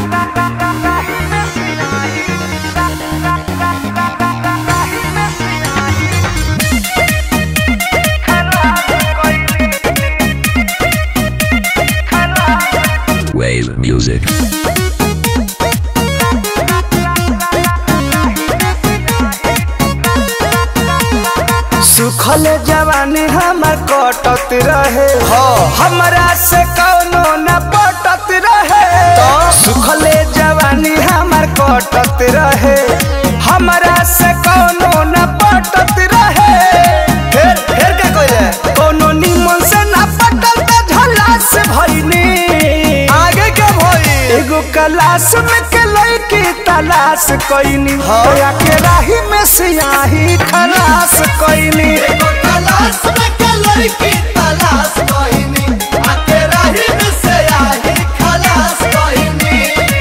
Wave music. सुखल जवानी हमर कटत रहे हमरा से कौनो न पटत रहे सुखल जवानी हमर कटत रहे हमरा से कौनो न पटत रहे फिर फिर क्या कइले कौनो निमन से न पटल त झला से भइनी आगे के भई एगो क्लास में के लड़की तलाश कइनी होया के राही में सियाही खलास कइनी एगो तलाश में के लड़की तलाश कइनी आ के राही में से आही खलास कइनी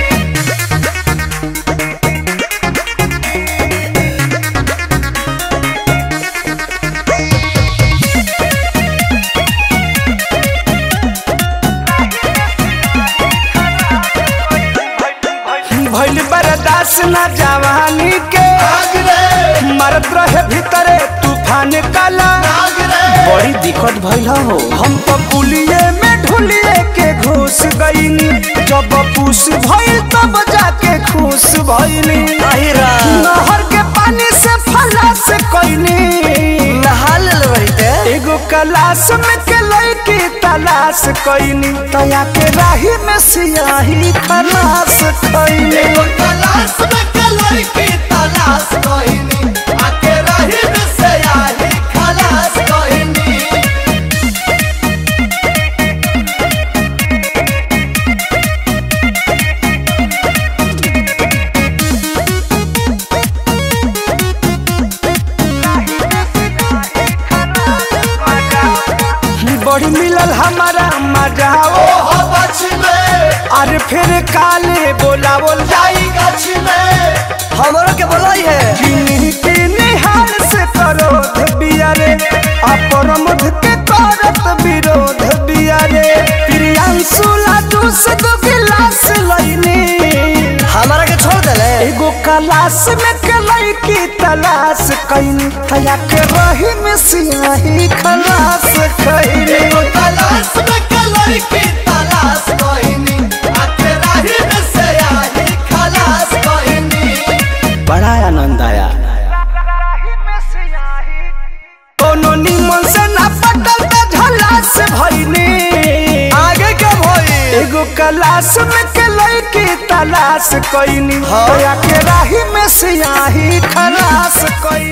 भइल बर्दाश्त ना जवानी के आग रे मरत रहे भीतरे तूफान काला आग रे बड़ी दिक्कत भइल हो हम तो पुलिये में ढुलिए के घुस गईनी जब पूस भइल तब जाके खुश भइनी नहर के पानी से फलास कईनी नहा लेल रहिते एगो कलाश में के लड़की तलाश कईनी तया के राही में सियाही खलास कईनी एगो तलाश में के लड़की तलाश कइनी आ के राही में से आही खलास कइनी बड़ी मिलल हमारा मजा ओ हो बच में अरे फिर काले बोलावल जाई गछ में हमरो के बोलाई है किन्हीं के निहाल से करो बियारे अपरमध के करत विरोध बियारे प्रियांशु लाडू से दो गिलास लईनी हमारा के छोड़ देले एगो कलाश में के लड़की तलाश कईनी थया के रही में सियाही खलास कईनी एगो तलाश में के लड़की तलाश कइनी आ के राही में से आही खलास कइनी बड़ा आनंद आया कोनो निमन से ना पटल त झला से भइनी आगे के भई एगो कलाश में के लड़की तलाश कइनी होया के राही में सियाही खलास कइनी